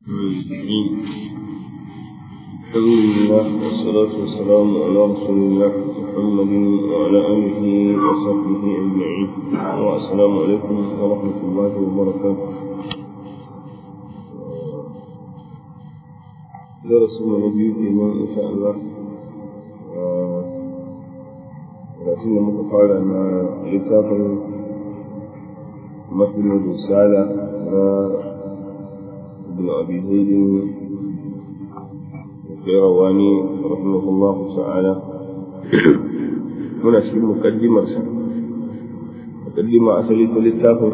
المستقيم الحمد لله والصلاة والسلام على رسول الله محمد وعلى آله وصحبه أجمعين والسلام عليكم ورحمة الله وبركاته درس من نبي إيمان إن شاء الله لكن متفاعل مع كتاب مثل الرسالة ابن أبي زيد القيرواني رحمه الله تعالى muna cikin mukaddimarsa mukaddima asali ta littafin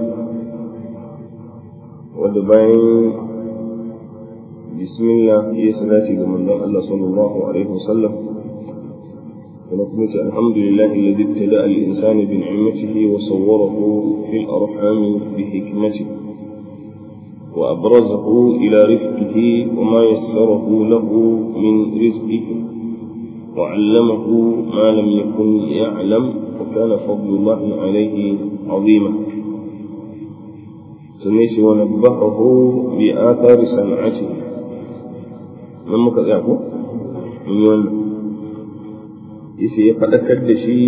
wanda bayan bismillah ya salati ga manzon Allah sallallahu alaihi wasallam kuma kuma ce alhamdulillah alladhi ibtada al-insana bi ni'matihi wa sawwarahu fil arham bi hikmatihi وأبرزه إلى رفقه وما يسره له من رزقه وعلمه ما لم يكن يعلم وكان فضل الله عليه عظيما سميت ونبهه بآثار صنعته من مكذبه من يوم yace ya faɗakar da shi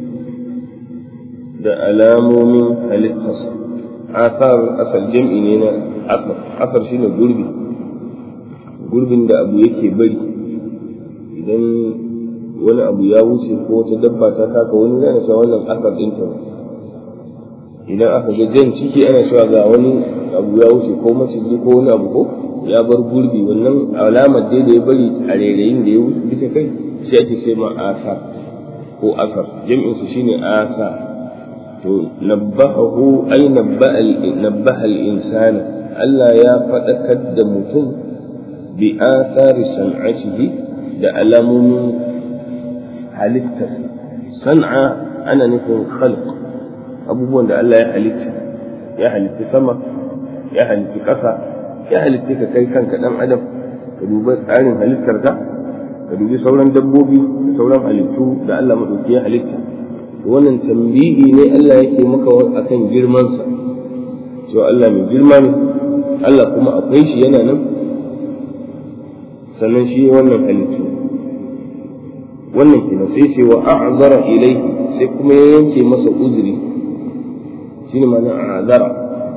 da alamomin halittarsa athar asal jam'i ne na asar asar shine gurbi gurbin da abu yake bari idan wani abu ya wuce ko ta dabba ta taka wani yana cewa wannan asar din ta idan aka ga jan ciki ana cewa ga wani abu ya wuce ko maciji ko wani abu ko ya bar gurbi wannan alamar dai da ya bari a rairayin da ya wuce ta kai shi ake ce ma asar ko asar jam'insa shine asar to nabbahu ay nabbaha al-insana Allah ya faɗakar da mutum bi athari san'atihi da alamomin halittarsa san'a ana nufin khalq abubuwan da Allah ya halitta ya halitta sama ya halitta ƙasa ya halitta ka kai kanka ɗan adam ka duba tsarin halittar ka ka dubi sauran dabbobi da sauran halittu da Allah maɗauki ya halitta wannan tambihi ne Allah yake maka akan girmansa cewa Allah mai girma ne Allah kuma akwai shi yana nan sannan shi wannan halittu wannan kenan sai ce wa a'zara ilaihi sai kuma ya yanke masa uzuri shine ma'ana a'zara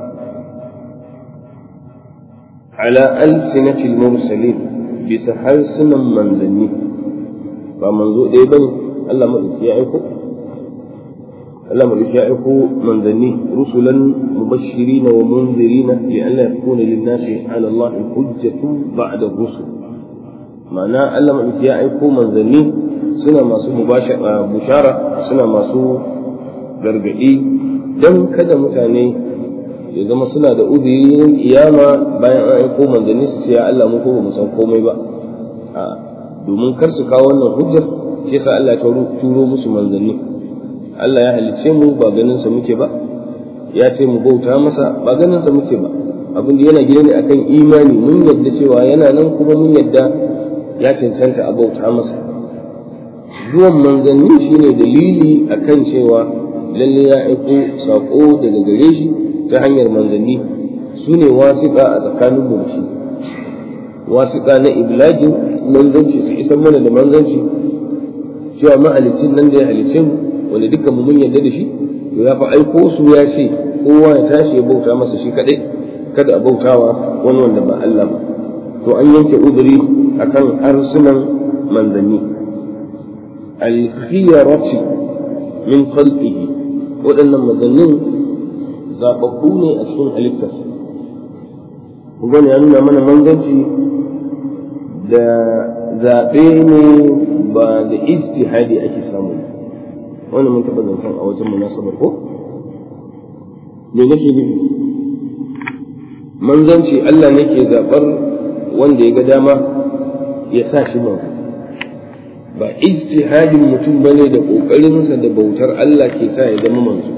ala alsinatil mursalin bisa harsunan manzanni ba manzo ɗaya bane Allah madauki ya aiko Allah madauki ya aiko manzanni rusulan mubashirina wa munzirina li alla yakuna lin-nasi 'ala Allah hujjatun ba'da rusul ma'ana Allah madauki ya aiko manzanni suna masu bushara suna masu gargadi dan kada mutane ya zama suna da uzurin kiyama bayan an aiko manzanni su ce ya Allah mu ko mu san komai ba a domin kar su kawo wannan hujjar shi yasa Allah ya turo musu manzanni Allah ya halicce mu ba ganin sa muke ba ya ce mu bauta masa ba ganin sa muke ba abin da yana gida ne akan imani mun yadda cewa yana nan kuma mun yadda ya cancanta a bauta masa zuwan manzanni shine dalili akan cewa lalle ya aiko sako daga gare shi ta hanyar manzanni su ne wasiƙa a tsakanin mu da shi wasiƙa na iblagin manzanci su isan mana da manzanci cewa mahalicin nan da ya halicce mu wanda dukkan mu mun yarda da shi to ya fa aiko su ya ce kowa ya tashi ya bauta masa shi kadai kada a bautawa wani wanda ba Allah ba to an yanke uduri akan harsunan manzanni al-khiyarati min khalqihi waɗannan manzannin zababbu ne a cikin halittarsa kun ya nuna mana manzanci da zaɓe ne ba da ijtihadi ake samu wannan mun taɓa zancen a wajen munasabar ko me nake nufi manzanci Allah ne ke zaɓar wanda ya ga dama ya sa shi manzo ba ijtihadin mutum bane da ƙoƙarinsa da bautar Allah ke sa ya zama manzo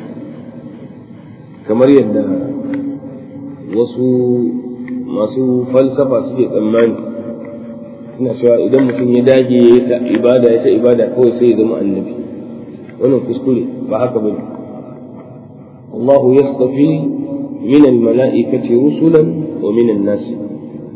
kamar yadda wasu masu falsafa suke tsammani suna cewa idan mutum ya dage ya ta ibada ya ta ibada kawai sai ya zama annabi wannan kuskure ba haka ba ne Allah yastafi min al-mala'ikati rusulan wa min an-nas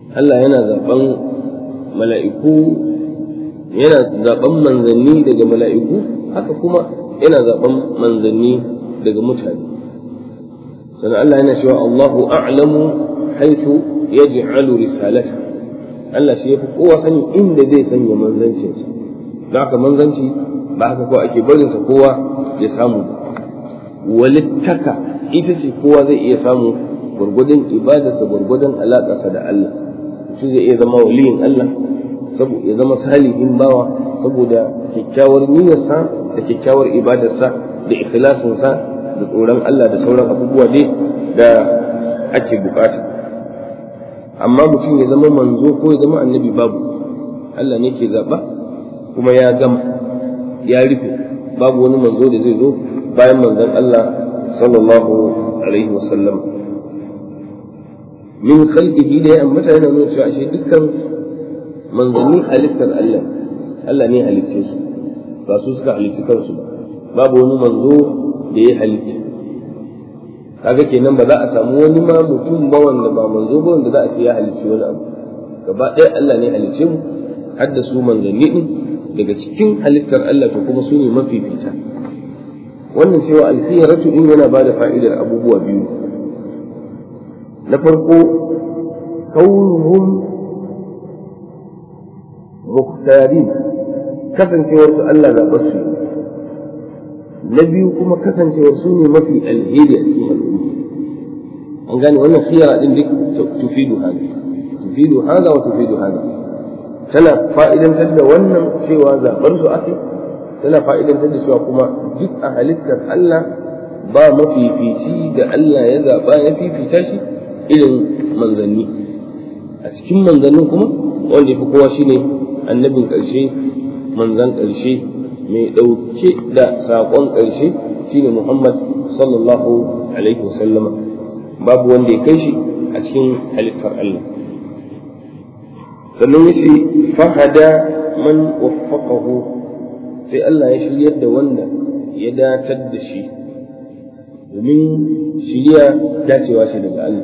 Allah yana zaben mala'iku yana zaben manzanni daga mala'iku haka kuma yana zaben manzanni daga mutane sannan Allah yana cewa Allahu a'lamu haythu yaj'alu risalata Allah shi yafi kowa sani inda zai sanya manzancinsa don haka manzanci ba haka ko ake barinsa kowa ya samu walittaka ita ce kowa zai iya samu gwargwadon ibadarsa gwargwadon alaƙarsa da Allah shi zai iya zama waliyin Allah saboda ya zama salihin bawa saboda kyakkyawar niyyarsa da kyakkyawar ibadarsa da ikhlasinsa da tsoron Allah da sauran abubuwa dai da ake bukata amma mutum ya zama manzo ko ya zama annabi babu Allah ne ke zaɓa kuma ya gama ya rufe babu wani manzo da zai zo bayan manzon Allah sallallahu alaihi wasallam min khalqihi da ya ambata yana nuna cewa ashe dukkan manzanni halittar Allah Allah ne halicce su ba su suka halicci kansu ba babu wani manzo da ya halicce kaga kenan ba za a samu wani ma mutum ba wanda ba manzo ba wanda za a ce ya halicci wani abu gaba ɗaya Allah ne halicce mu har da su manzanni din daga cikin halittar Allah to kuma su ne mafifita wannan cewa alfiyaratu din yana ba da fa'idar abubuwa biyu na farko kaunuhum mukhtarin kasancewar su Allah zaɓa su na biyu kuma kasancewar su ne mafi alheri a cikin al'umma an gane wannan khiyara din duk tufidu hada tufidu hada wa tufidu hada tana fa'idantar da wannan cewa zaɓar su ake tana fa'idantar da cewa kuma duk a halittar Allah ba mafifici da Allah ya zaɓa ya fifita shi irin manzanni a cikin manzannin kuma wanda ya fi kowa shine annabin ƙarshe manzan ƙarshe mai ɗauke da saƙon ƙarshe shine Muhammad sallallahu alaihi wasallama babu wanda ya kai shi a cikin halittar Allah sannan ya ce fahada man waffaqahu sai Allah ya shiryar da wanda ya datar da shi domin shirya dacewa shi daga Allah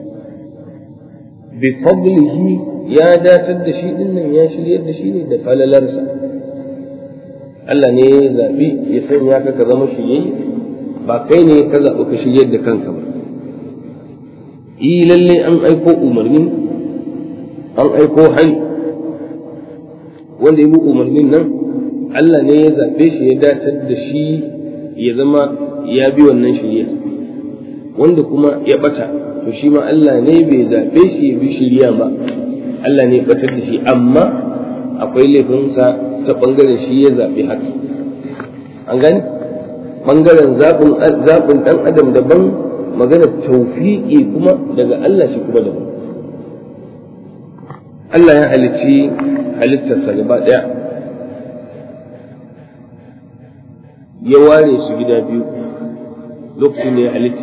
bi fadlihi ya datar da shi dinnan ya shiryar da shi ne da falalarsa Allah ne ya zaɓi ya sanya ka ka zama shirye ba kai ne ka zaɓi ka shiryar da kanka ba yi lalle an aiko umarni an aiko hai wanda ya bi umarnin nan Allah ne ya zaɓe shi ya datar da shi ya zama ya bi wannan shirya wanda kuma ya ɓata to shi ma Allah ne bai zaɓe shi ya bi shirya ba Allah ne ya ɓatar da shi amma akwai laifinsa ta ɓangaren shi ya zaɓi haka an gani ɓangaren zaɓin ɗan adam daban magana taufiƙi kuma daga Allah shi kuma daban Allah ya halicci halittarsa gaba ɗaya ya ware su gida biyu lokacin da ya halitta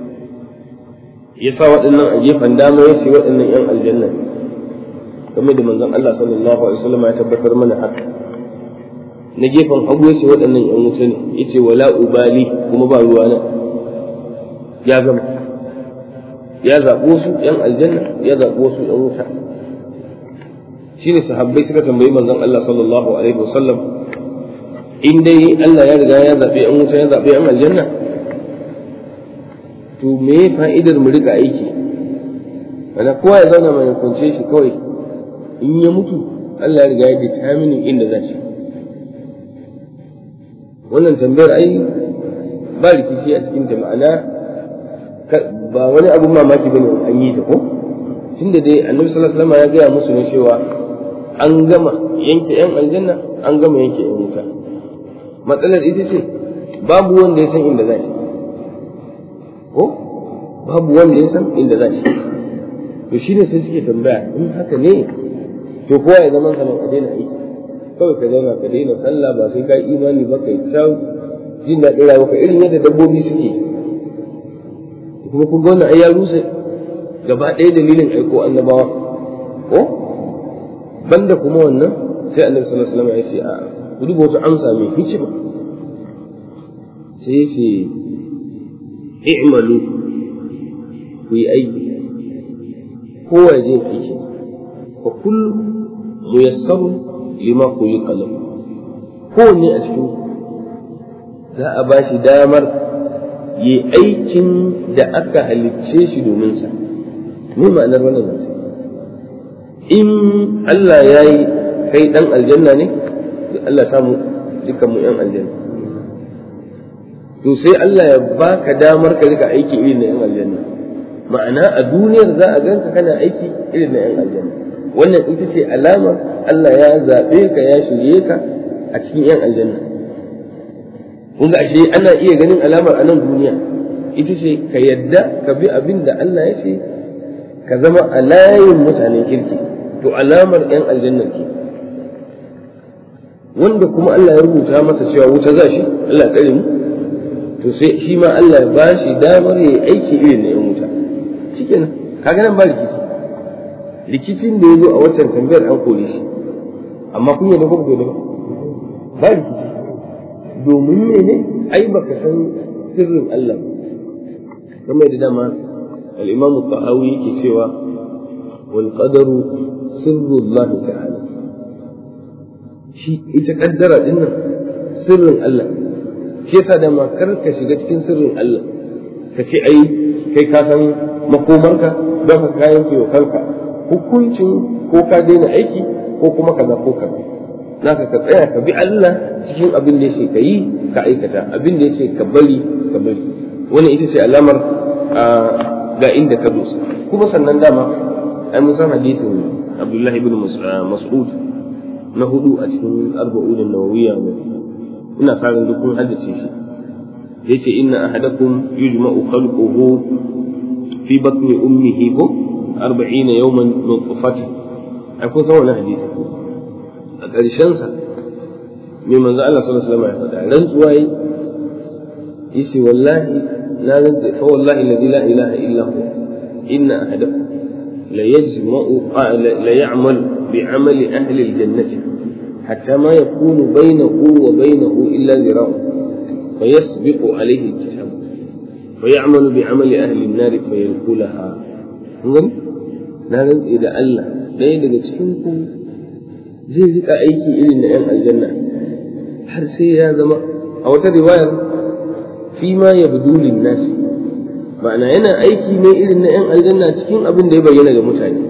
ya sa waɗannan a gefen dama ya ce waɗannan 'yan aljanna game da manzon Allah sallallahu alaihi wasallam ya tabbatar mana haka na gefen hagu ya ce waɗannan 'yan wuta ne ya ce wala ubali kuma ba ruwa na ya gama ya zaɓo su 'yan aljanna ya zaɓo su 'yan wuta shine sahabbai suka tambayi manzon Allah sallallahu alaihi wasallam in dai Allah ya riga ya zaɓe an wuta ya zaɓe an aljanna to me fa'idar mu rika aiki ana kowa ya zauna mai kunce shi kawai in ya mutu Allah ya riga ya determine inda za shi wannan tambayar ai ba rikici a cikin ta ma'ana ba wani abun mamaki bane an yi ta ko tunda dai annabi sallallahu alaihi wasallam ya gaya musu ne cewa an gama yanke yan aljanna an gama yanke yan wuta matsalar ita ce babu wanda ya san inda za shi ko babu wanda ya san inda za shi to shi ne sai suke tambaya in haka ne to kowa ya zama sanan a daina aiki kawai ka zauna ka daina sallah ba sai ka imani ba kai ta jin daɗin rayuwa ka irin yadda dabbobi suke kuma kun ga wannan ai ya rusa gaba ɗaya dalilin aiko annabawa ko banda kuma wannan sai annabi sallallahu alaihi wasallam ya ce a ku duba wata amsa mai hikima sai ya ce i'malu ku yi aiki kowa je aiki fa kullu muyassarun lima khuliqa lahu kowanne a cikin za a ba shi damar yi aikin da aka halicce shi domin sa me ma'anar wannan zance in Allah ya yi kai dan aljanna ne Allah samu dukkan mu yan aljanna to sai Allah ya baka damar ka rika aiki irin na yan aljanna ma'ana a duniyar za a ganka kana aiki irin na yan aljanna wannan ita ce alamar Allah ya zaɓe ka ya shirye ka a cikin yan aljanna kun ga ashe ana iya ganin alamar a nan duniya ita ce ka yadda ka bi abin da Allah ya ce ka zama a layin mutanen kirki to alamar yan aljannar ke wanda kuma Allah ya rubuta masa cewa wuta za shi Allah tsare mu to sai shi ma Allah ya ba shi damar ya aiki irin na yan wuta shikenan kaga nan ba rikici rikicin da ya zo a waccan tambayar an kore shi amma kun yadda kuma ba ba rikici domin mene ai baka san sirrin Allah kamar da dama al-Imam Tahawi yake cewa wal qadaru sirrullah ta'ala shi ita kaddara din nan sirrin Allah shi yasa da ma kar ka shiga cikin sirrin Allah ka ce ai kai ka san makomarka don ka kayan wa kanka hukuncin ko ka daina aiki ko kuma kaza ko kaza naka ka tsaya ka bi Allah cikin abin da yake ka yi ka aikata abin da yake ka bari ka bari wani ita ce alamar ga inda ka dosa kuma sannan dama ai mun san hadisin Abdullahi ibn Mas'ud na hudu a cikin arba'un nawawiyya ina sa ran duk kun haddace shi yace inna ahadakum yujma'u khalquhu fi batni ummihi ko 40 yawman nutfatan ai kun san wannan hadisi a ƙarshen sa mai manzo Allah sallallahu alaihi wasallam ya faɗa rantsuwa yi yace wallahi na rantsa fa wallahi alladhi la ilaha illa hu inna ahadakum la yajma'u la ya'mal bi'amali ahli al-jannati hatta ma yakunu bainahu wa bainahu illa zira'un فيسبق عليه الكتاب فيعمل بعمل أهل النار فيدخلها na rantse da Allah ɗaya daga cikinku zai rika aiki irin na ‘yan aljanna har sai ya zama a wata riwayar fi ma ya budulin nasi ma'ana yana aiki ne irin na ‘yan aljanna cikin abin da ya bayyana ga mutane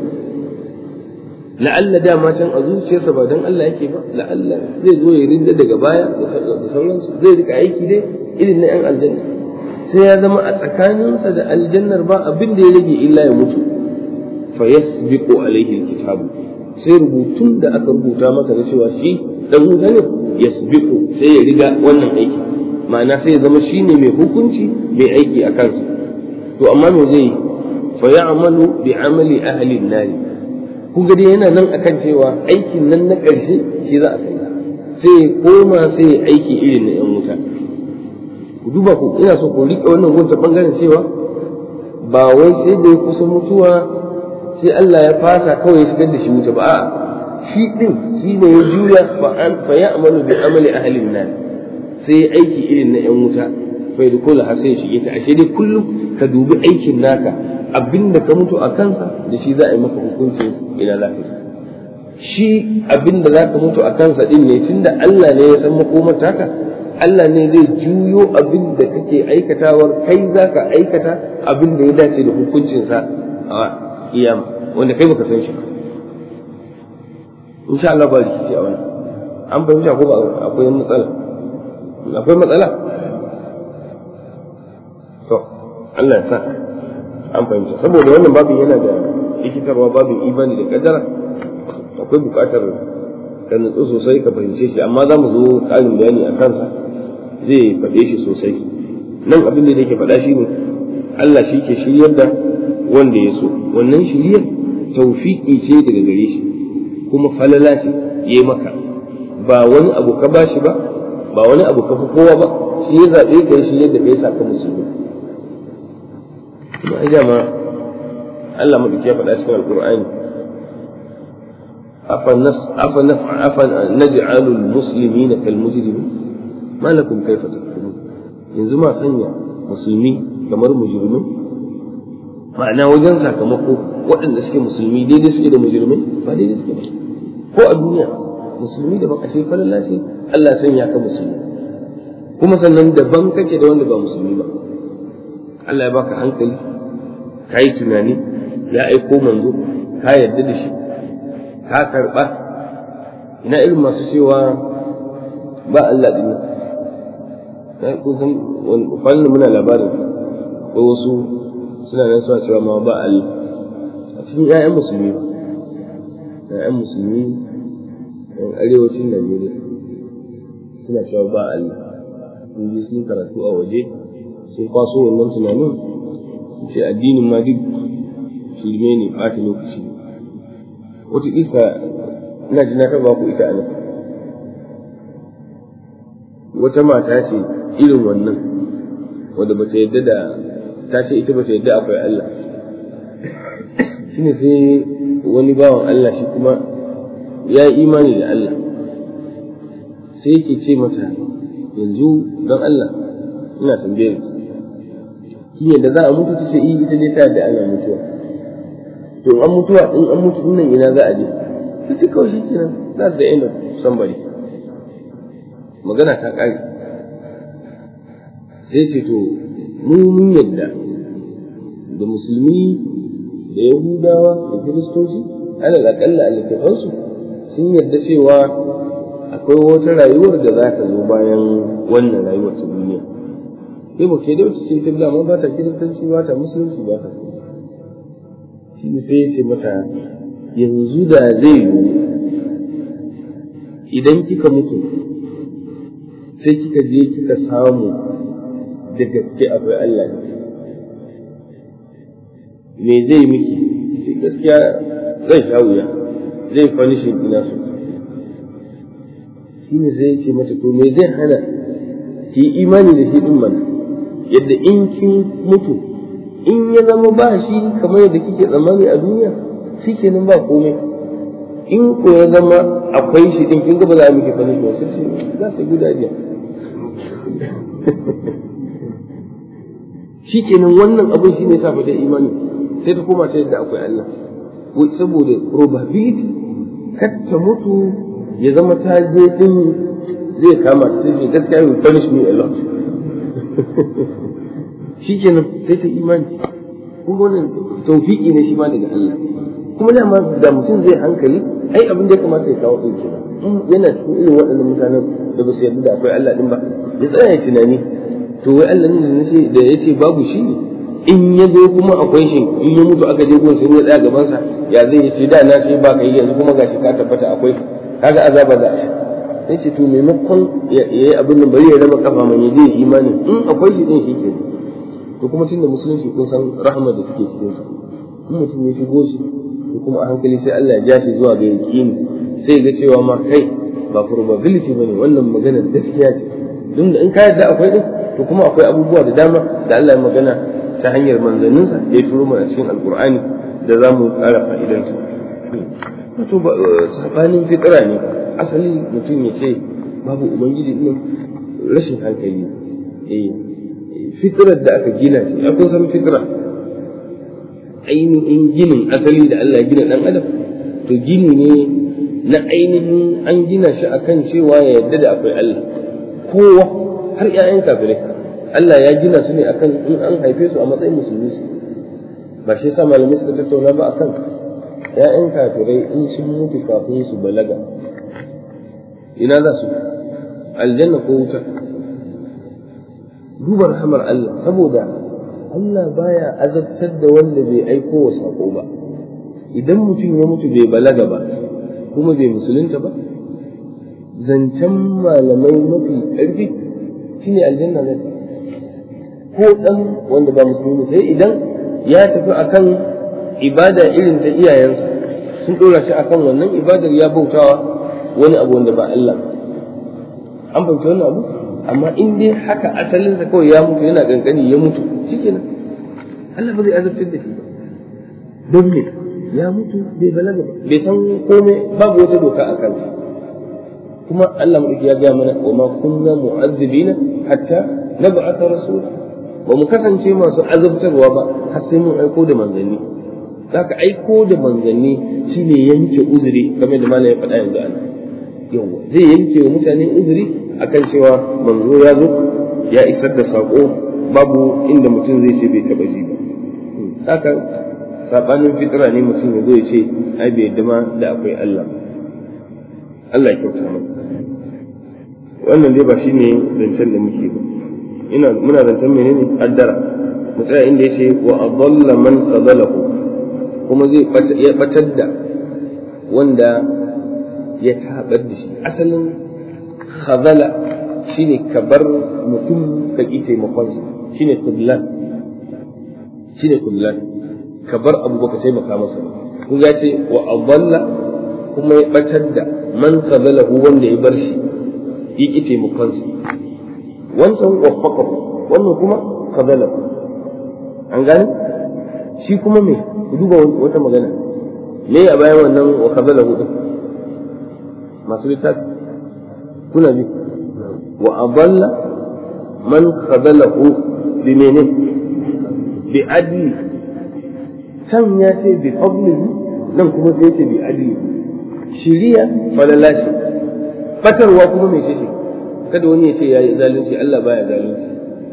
la'alla dama can a zuciyarsa ba don Allah yake ba la'alla zai zo ya rinda daga baya da sauransu zai rika aiki dai irin na ‘yan aljanna sai ya zama a tsakaninsa da aljannar ba abin da ya rage illa ya mutu fa yasbiqu alaihi alkitabu sai rubutun da aka rubuta masa na cewa shi dan wuta ne yasbiqu sai ya riga wannan aiki ma'ana sai ya zama shine mai hukunci mai aiki a kansa to amma me zai fa ya'malu bi amali ahli an-nar kun ga dai yana nan akan cewa aikin nan na ƙarshe shi za a kai sai ya koma sai ya aiki irin na 'yan wuta ku duba ku ina so ku riƙe wannan gunta ɓangaren cewa ba wai sai da ya kusa mutuwa sai Allah ya fasa kawai ya shigar da shi wuta ba a'a shi din shi ne ya juya fa ya amalu bi amali ahlin nan sai ya aiki irin na 'yan wuta fa yadkhulu har sai ya shige ta ashe dai kullum ka dubi aikin naka abinda ka mutu a kansa da shi za a yi maka hukunci ila lafiya shi abinda za ka mutu a kansa din ne tunda Allah ne ya san makomar taka Allah ne zai juyo abin da kake aikatawar kai za ka aikata abin da ya dace da hukuncinsa a iyama wanda kai baka san shi insha Allah ba rikici a wannan an fahimta ko ba akwai matsala akwai matsala to Allah ya sa an fahimta saboda wannan babin yana da likitarwa babin imani da kaddara akwai bukatar ka nutsu sosai ka fahimce shi amma za mu zo ƙarin bayani a kansa zai faɗe shi sosai nan abin da yake faɗa shi ne Allah shi ke shiryar da wanda ya so wannan shiryar taufiƙi ce daga gare shi kuma falala ce ya yi maka ba wani abu ka bashi ba ba wani abu ka fi kowa ba shi ya zaɓe ka yi shiryar da ka yi saka musulmi kuma ai dama Allah maɗauki ya faɗa cikin alƙur'ani أفنجعل المسلمين كالمجرمين ما لكم كيف تحكمون yanzu ma sanya musulmi kamar mujrimai ma'ana wajen sakamako waɗanda suke musulmi daidai suke da mujirmai ba daidai suke ba ko a duniya musulmi da baka sai falala ce Allah sanya ka musulmi kuma sannan daban kake da wanda ba musulmi ba Allah ya baka hankali ka yi tunani ya aiko manzo ka yarda da shi ka karɓa ina irin masu cewa ba Allah ɗin na kun san wani muna labarin ko wasu suna nan suna cewa ma ba Allah a cikin 'ya'yan musulmi ba 'ya'yan musulmi yan arewacin Najeriya suna cewa ba Allah sun ji sun karatu a waje sun kwaso wannan tunanin su ce addinin ma duk shirme ne ɓata lokaci wata isa ina ji na taɓa ku ita a nan wata mata ce irin wannan wadda bata yadda da ta ce ita bata yadda akwai Allah shine sai wani bawan Allah shi kuma ya yi imani da Allah sai yake ce mata yanzu don Allah ina tambayar ki yadda za a mutu ta ce iya ita ne ta da ana mutuwa to an mutuwa in an mutu nan ina za a je ta ce kawai shi kenan za su da end of somebody magana ta ƙare sai ce to mun yadda da musulmi da yahudawa da kiristoci alal aƙalla a littafansu sun yarda cewa akwai wata rayuwar da za ta zo bayan wannan rayuwar ta duniya sai ba ke da wacce ce ta dama ba ta kiristanci ba ta musulunci ba ta shi ne sai ya ce mata yanzu da zai yiwu idan kika mutu sai kika je kika samu da gaske akwai Allah ne me zai miki sai gaskiya zai sha wuya zai fanishin ina so shi ne zai ce mata to me zai hana ki imani da shi din mana yadda in kin mutu in ya zama ba shi kamar yadda kike tsammani a duniya shi kenan ba komai in ko ya zama akwai shi din kin ga ba za a miki fanishin ba sai za su guda biya shi kenan wannan abin shi ne ta fata imani sai ta koma ta yadda akwai Allah saboda probability kar ta mutu ya zama ta je din zai kama ta sai gaskiya will punish me a lot shi kenan sai ta imani kuma wannan tawfiki ne shi ma daga Allah kuma dama da mutum zai hankali ai abin da ya kamata ya kawo ɗin kenan yana cikin irin waɗannan mutanen da ba su yarda da akwai Allah din ba ya tsaya tunani to wai Allah ne da ya ce babu shi ne in ya zo kuma akwai shi in ya mutu aka je gun sai ya tsaya gaban sa ya zai sai da na sai ba ka yi yanzu kuma gashi ka tabbata akwai kaga azaba za a sha sai ce to maimakon ya yi abin nan bari ya raba kafa man ya je imani in akwai shi din shi ke to kuma tunda musulunci kun san rahmar da take cikin sa in mutum ya shigo shi to kuma a hankali sai Allah ya ja shi zuwa ga yaqini sai ga cewa ma kai ba probability bane wannan maganar gaskiya ce don da in ka yarda akwai din to kuma akwai abubuwa da dama da Allah ya magana ta hanyar manzanninsa da ya turo mana cikin alkur'ani da za mu ƙara fa'idanta wato sabanin fitira ne asali mutum ya ce babu ubangiji ɗin rashin hankali eh fitirar da aka gina shi akwai san fitira ainihin ginin asali da Allah ya gina ɗan adam to gini ne na ainihin an gina shi akan cewa ya yarda da akwai Allah kowa har 'ya'yan kafirai Allah ya gina su ne akan in an haife su a matsayin musulmi su ba shi yasa malamai suka tattauna ba akan ƴaƴan kafirai in sun mutu kafin su balaga ina za su aljanna ko wuta duba rahamar Allah saboda Allah baya azabtar da wanda bai aiko wa sako ba idan mutum ya mutu bai balaga ba kuma bai musulunta ba zancen malamai mafi ƙarfi shine aljanna ne ko dan wanda ba musulmi sai idan ya tafi akan ibada irin ta iyayensa sun dora shi akan wannan ibadar ya bautawa wani abu wanda ba Allah an fahimci wannan abu amma in dai haka asalinsa kawai ya mutu yana kankani ya mutu shikenan Allah ba zai azabtar da shi ba don me ya mutu bai balaga ba bai san komai babu wata doka a kansa kuma Allah mu ya gaya mana wa ma kunna mu'azzibina hatta nab'atha rasula ba mu kasance masu azabtarwa ba har sai mun aiko da manzanni zaka aiko da manzanni shine yanke uzuri kamar da malam ya faɗa yanzu ana yawa zai yanke wa mutane uzuri akan cewa manzo ya zo ya isar da sako babu inda mutum zai ce bai taba ji ba haka sabanin fitra ne mutum ya zo ya ce ai bai yadda ma da akwai Allah Allah ya kyauta mana wannan dai ba shine zancen da muke ba ina muna zancen menene kaddara mu tsaya inda yace wa adalla man qadalahu kuma zai ya batar da wanda ya tabar da shi asalin khazala shine ka bar mutum ka ki taimakonsa shine kudlan shine kudlan ka bar abu baka taimaka masa kun ya ce wa adalla kuma ya batar da man khazalahu wanda ya bar shi yi ki taimakonsa wancan waffaqahu wannan kuma khazalahu an gane shi kuma me ku duba wata magana me a bayan wannan wa khazalahu din masu littafi kuna bi wa adalla man khazalahu bi menene bi adli can ya ce bi fadlihi nan kuma sai ce bi adli shiriya falala shi batarwa kuma mai shi kada wani ya ce ya yi zalunci Allah baya zalunci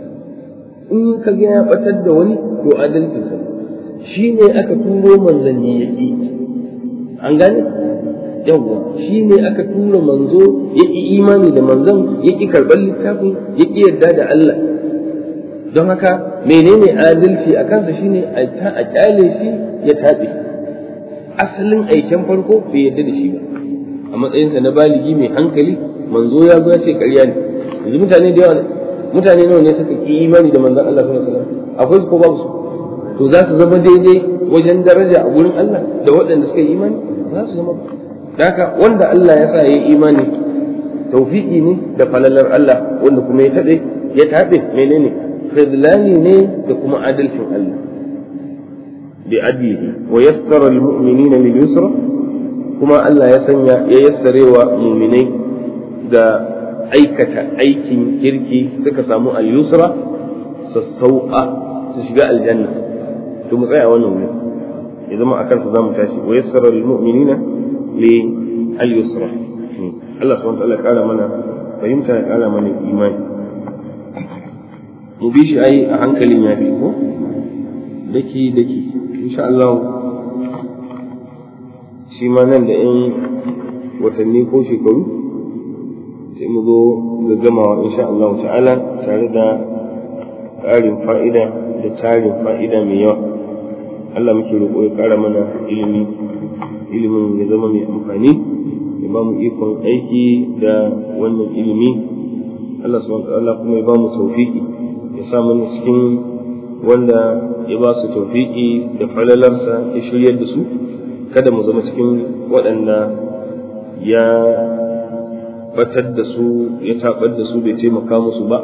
in ka ga ya batar da wani to adalcin sa shi ne aka turo manzanni ya ƙi an gane yawwa shi ne aka tura manzo ya ƙi imani da manzon ya ƙi karɓar littafin ya ƙi yarda da Allah don haka menene adalci a kansa shine a kyale shi ya taɓe asalin aiken farko bai yarda da shi ba a matsayinsa na baligi mai hankali manzo ya zo ya ce ƙarya ne yanzu mutane da yawa mutane nawa ne suka ƙi imani da manzon Allah sallallahu alaihi wasallam akwai ko babu su to za su zama daidai wajen daraja a gurin Allah da waɗanda suka yi imani za su zama haka wanda Allah ya sa ya yi imani tawfiki ne da falalar Allah wanda kuma ya taɓe ya taɓe menene khidlani ne da kuma adalcin Allah bi adlihi wa yassara lil mu'minina lil yusra kuma Allah ya sanya ya yassarewa mu'minai ga aikata aikin kirki suka samu al yusra sassauqa su shiga aljanna to mu tsaya wannan wuri ya zama akan su zamu tashi wa yassara lil mu'minina li al yusra Allah subhanahu wa ta'ala kara mana fahimta ya kara mana imani mu bi shi ai a hankalin ya bi ko daki daki insha Allah shi ma nan da yan watanni ko shekaru sai mu zo ga gamawa insha Allah ta'ala tare da ƙarin fa'ida da tarin fa'ida mai yawa Allah muke roƙo ya ƙara mana ilimi ilimin ya zama mai amfani ya ba mu ikon aiki da wannan ilimi Allah subhanahu wa ta'ala kuma ya ba mu tawfiki ya sa mana cikin wanda ya ba su tawfiki da falalarsa ya shiryar da su kada mu zama cikin waɗanda ya batar da su ya tabar da su bai taimaka musu ba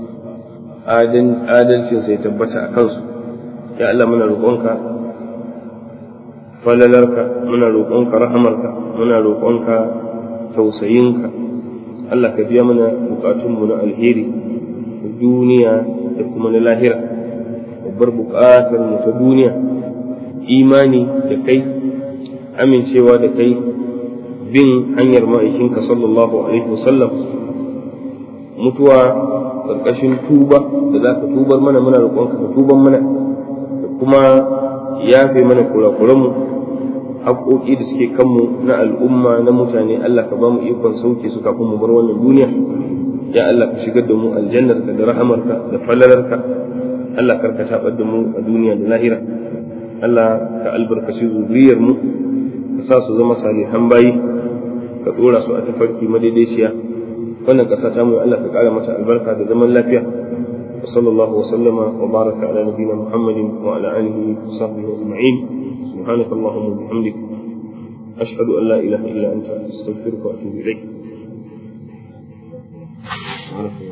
adalcinsa ya tabbata a kansu ya Allah muna roƙonka falalarka muna roƙonka rahamarka muna roƙonka tausayinka Allah ka biya mana buƙatunmu na alheri da duniya da kuma na lahira babbar buƙatar mu ta duniya imani da kai amincewa da kai bin hanyar ma'aikinka sallallahu alaihi wasallam mutuwa ƙarƙashin tuba da za ka tubar mana muna roƙonka ka tuban mana da kuma yafe mana kurakuranmu haƙoƙi da suke kanmu na al'umma na mutane Allah ka ba mu ikon sauke su kafin mu bar wannan duniya ya Allah ka shigar da mu aljannarka da rahamarka da falalarka Allah karka tabar da mu a duniya da lahira Allah ka albarkaci zuriyar mu ka sa su zama salihan bayi ka tsora su a tafarki madaidaiciya wannan ƙasa ta mu Allah ka ƙara mata albarka da zaman lafiya wa sallallahu wa sallama wa baraka ala nabiyina muhammadin wa ala alihi wa sahbihi ajma'in subhanaka allahumma wa bihamdik ashhadu an la ilaha illa anta astaghfiruka wa atubu ilayk